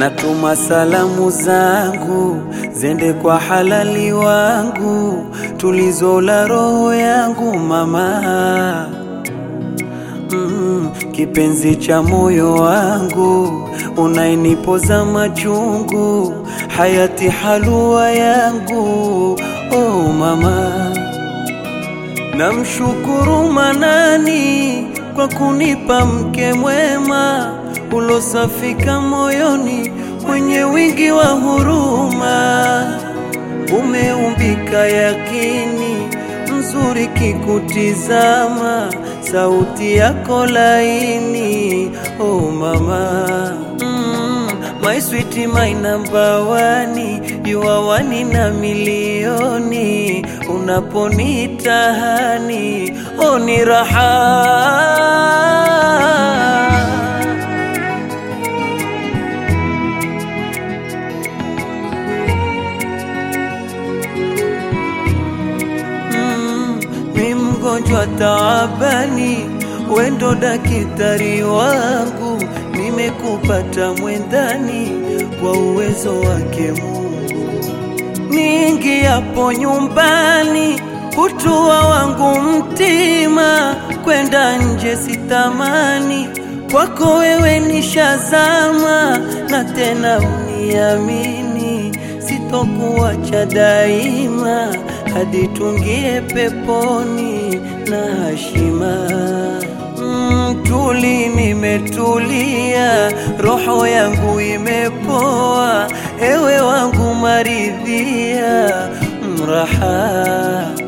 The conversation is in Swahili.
natuma salamu zangu zende kwa halali wangu, tulizo la roho yangu mama mm, kipenzi cha moyo wangu, unainipoza machungu, hayati halua yangu oh mama Namshukuru Manani kwa kunipa mke mwema ulosafika moyoni, mwenye wingi wa huruma, umeumbika yakini, mzuri kikutizama, sauti yako laini, oh mama mm, my sweet my number one, you are one na milioni, unaponitahani oh ni raha Mm, mi mgonjwa taabani, wendo daktari wangu, nimekupata mwendani kwa uwezo wake Mungu. Niingiapo nyumbani, hutua wangu mtima, kwenda nje sitamani, kwako wewe nishazama, na tena uniamini, sitokuacha daima hadi tungie peponi na hashima. Mm, tuli nimetulia, roho yangu imepoa, ewe wangu maridhia, mraha